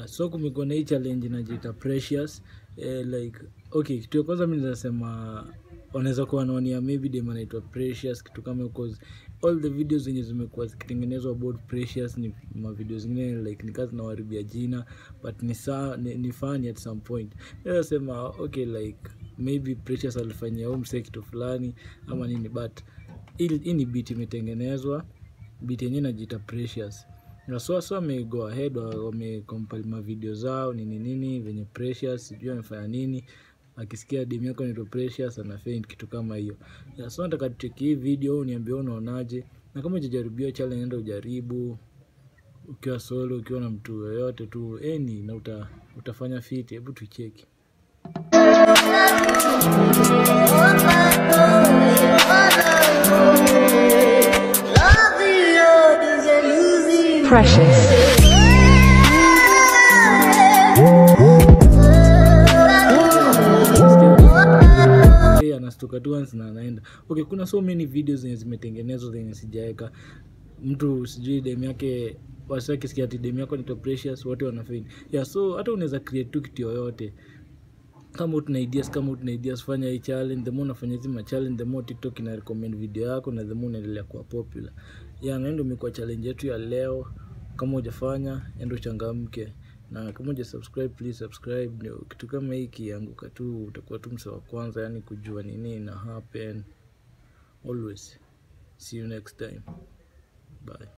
so kumekuwa na hii challenge inajiita precious eh, like okay kitu ya kwanza mi nazasema wanaweza kuwa wanaonia maybe dem anaitwa precious kitu kama hiyo, 'cause all the videos zenye zimekuwa zikitengenezwa about precious ni mavideo zingine like ni kazi nawaribia jina but ni, saa, ni, ni funny at some point nasema okay like maybe precious alifanyia huu msee kitu fulani ama nini but hii hii ni bit imetengenezwa bit yenyewe inajiita precious na so so wame go ahead wa- wamecompile mavideo zao nini nini venye precious sijui amefanya nini akisikia demu yako naitwa precious ana faint kitu kama hiyo ya so nataka tucheki hii video uniambie wewe unaonaje na kama ujajaribia challenge enda ujaribu ukiwa solo ukiwa na mtu yoyote tu eni na uta, utafanya fiti hebu tucheki Precious. Hey, anastuka tu once na anaenda okay kuna so many videos zenye zimetengenezwa zenye sijaeka mtu sijui dem yake wasakisikia ati dem yako nito precious wote wanafain yeah so hata unaweza create tu kitu yoyote kama utuna ideas kama utuna ideas fanya hii challenge the more unafanya hizi ma challenge the more tiktok ina recommend video yako na the more unaendelea kuwa popular yeah na ndio imekuwa challenge yetu ya leo kama hujafanya endo uchangamke na kama uja subscribe please subscribe ndio kitu kama hii kianguka tu utakuwa tu msa wa kwanza yani kujua nini ina happen always see you next time bye